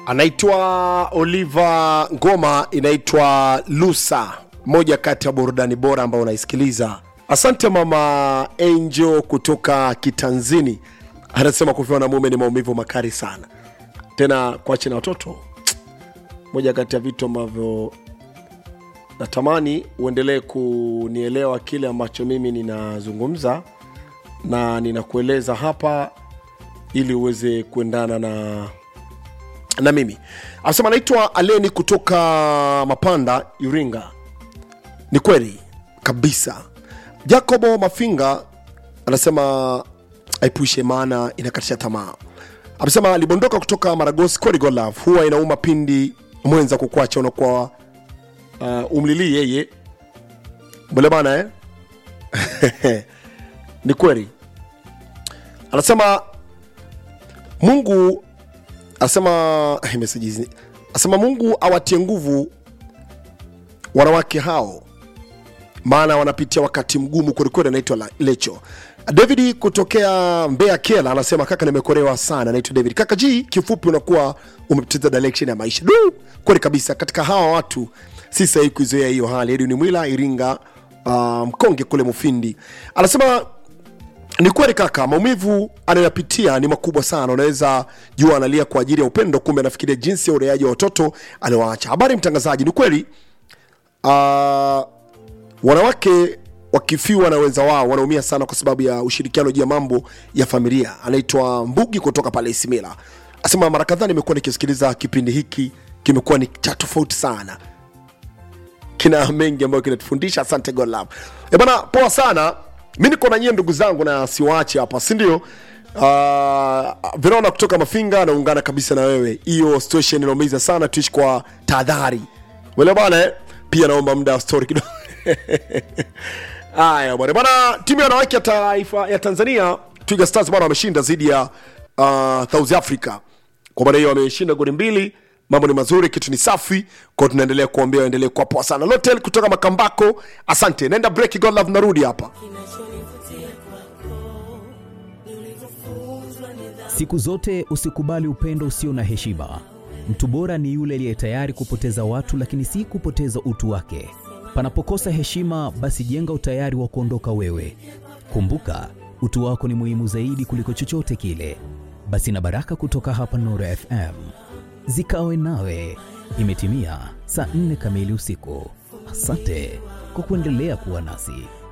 anaitwa Oliver Ngoma, inaitwa Lusa, moja kati ya burudani bora ambayo unaisikiliza. Asante mama Angel kutoka Kitanzini, anasema kufiwa na mume ni maumivu makali sana, tena kuache na watoto, moja kati ya vitu ambavyo natamani uendelee kunielewa kile ambacho mimi ninazungumza na ninakueleza hapa ili uweze kuendana na na mimi anasema anaitwa aleni kutoka mapanda iringa ni kweli kabisa jacobo mafinga anasema aipushe maana inakatisha tamaa amesema alibondoka kutoka maragosi kweli God love huwa inauma pindi mwenza kukwacha unakuwa uh, umlilii yeye bole bana eh? ni kweli anasema mungu anasema eh, message hizi anasema mungu awatie nguvu wanawake hao maana wanapitia wakati mgumu kwelikweli anaitwa La- lecho david kutokea mbea kela anasema kaka nimekorewa sana anaitwa david kaka ji kifupi unakuwa umepoteza direction ya maisha du kweli kabisa katika hawa watu si sahihi kuizoea hiyo hali edwin mwila iringa uh, mkonge kule mufindi anasema ni kweli kaka maumivu anayoyapitia ni makubwa sana unaweza jua analia kwa ajili ya upendo kumbe anafikiria jinsi ya ureaji wa watoto aliowaacha habari mtangazaji ni kweli uh, wanawake wakifiwa na wenza wao wanaumia sana kwa sababu ya ushirikiano juu ya mambo ya familia anaitwa mbugi kutoka pale isimila asema mara kadhaa nimekuwa nikisikiliza kipindi hiki kimekuwa ni cha tofauti sana kina mengi ambayo kinatufundisha asante god love e bana poa sana mi niko na nyie ndugu zangu na siwaache hapa sindio uh, verona kutoka mafinga naungana kabisa na wewe hiyo situation inaumiza sana tuishi kwa tahadhari wele bana eh? pia naomba muda wa story kidogo haya bwana bana timu ya wanawake ya taifa ya tanzania twiga stars bana wameshinda dhidi ya uh, south africa kwa maana hiyo wameshinda goli mbili mambo ni mazuri kitu ni safi kwao tunaendelea kuambia waendelee kuwa poa sana lotel kutoka makambako asante naenda break god love narudi hapa Siku zote usikubali upendo usio na heshima. Mtu bora ni yule aliye tayari kupoteza watu, lakini si kupoteza utu wake. Panapokosa heshima, basi jenga utayari wa kuondoka wewe. Kumbuka, utu wako ni muhimu zaidi kuliko chochote kile. Basi na baraka kutoka hapa Nuru FM zikawe nawe. Imetimia saa nne kamili usiku. Asante kwa kuendelea kuwa nasi.